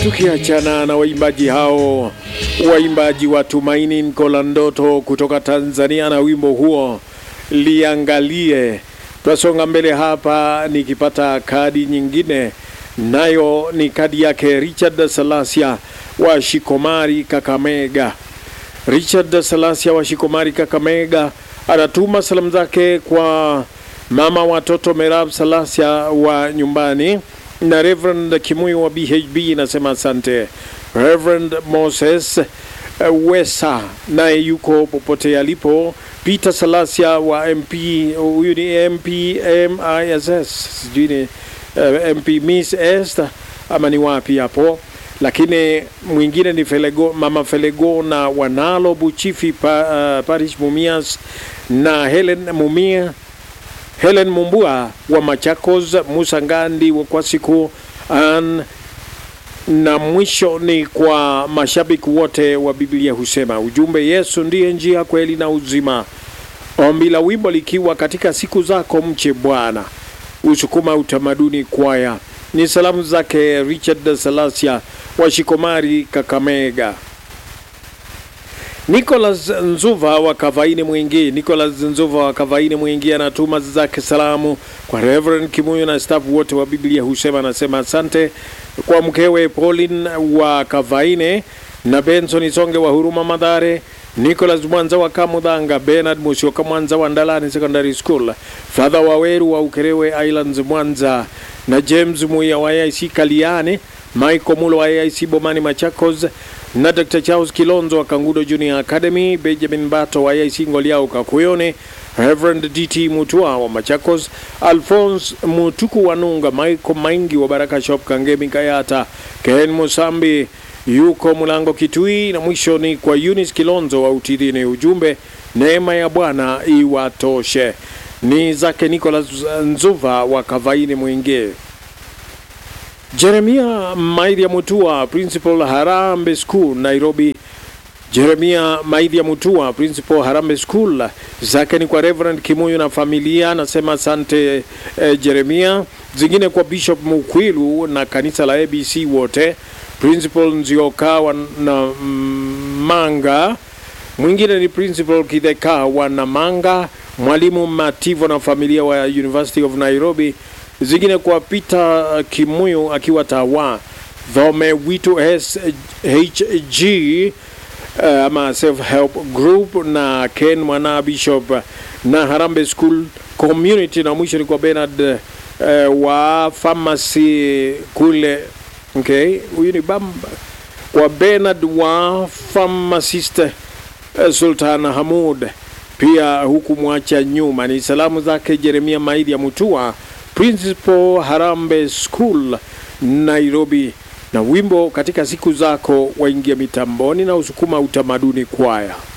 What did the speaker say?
Tukiachana na waimbaji hao, waimbaji wa Tumaini Nkola Ndoto kutoka Tanzania na wimbo huo liangalie. Twasonga mbele hapa, nikipata kadi nyingine, nayo ni kadi yake Richard Salasia wa Shikomari, Kakamega. Richard Salasia wa Shikomari, Kakamega anatuma salamu zake kwa mama watoto Merab Salasia wa nyumbani na Reverend Kimuyu wa BHB nasema asante. Reverend Moses uh, Wesa naye yuko popote alipo. Peter Salasia wa MP, huyu ni MP MISS, sijui ni uh, MP Miss Esther ama ni wapi hapo, lakini mwingine ni Felego, mama Felego na Wanalo Buchifi pa, uh, Parish Mumias na Helen Mumia Helen Mumbua wa Machakos, Musa Ngandi wa Kwasiku an, na mwisho ni kwa mashabiki wote wa Biblia husema ujumbe, Yesu ndiye njia, kweli na uzima. Ombi la wimbo likiwa katika siku zako mche Bwana, usukuma utamaduni kwaya. Ni salamu zake Richard Salasia wa Shikomari, Kakamega. Nicholas Nzuva wa Kavaini Mwingi. Nicholas Nzuva wa Kavaini Mwingi anatuma zake salamu kwa Reverend Kimuyu na staff wote wa Biblia husema, anasema asante kwa mkewe Pauline wa Kavaine na Benson Songe wa Huruma Madhare, Nicholas Mwanza wa Kamudhanga, Bernard Musioka Mwanza wa Ndalani Secondary School, Father Waweru wa Ukerewe Islands Mwanza na James Muya wa AIC Kaliane, Michael Mulo wa AIC Bomani Machakos na Dr. Charles Kilonzo wa Kangudo Junior Academy, Benjamin Bato wa AIC Ngoliao Kakuyone, Reverend DT Mutua wa Machakos, Alphonse Mutuku wa Nunga, Michael Maingi wa Baraka Shop Kangemi Kayata, Ken Musambi yuko Mulango Kitui, na mwisho ni kwa Eunice Kilonzo wa Utidini. Ujumbe, neema ya Bwana iwatoshe. Ni zake Nicholas Nzuva wa Kavaini Mwingi. Jeremia Maidya Mutua, Principal Harambe School, Nairobi. Jeremia Maidya Mutua, Principal Harambe School, zake ni kwa Reverend Kimuyu na familia, anasema asante eh, Jeremia. Zingine kwa Bishop Mukwilu na kanisa la ABC wote, Principal Nzioka wa na Manga, mwingine ni Principal Kidheka wa Namanga, Mwalimu Mativo na familia wa University of Nairobi zingine kwa Peter Kimuyu akiwa Tawa, Dhome Witu SHG uh, ama self help group na Ken Mwana Bishop na Harambe School Community, na mwisho ni kwa Bernard uh, wa pharmacy kule. Okay, huyu ni bamba kwa Bernard wa pharmacist uh, Sultan Hamud pia huku mwacha nyuma. Ni salamu zake Jeremia Maidi ya Mutua Principal Harambe School Nairobi, na wimbo katika siku zako waingia mitamboni na usukuma utamaduni kwaya.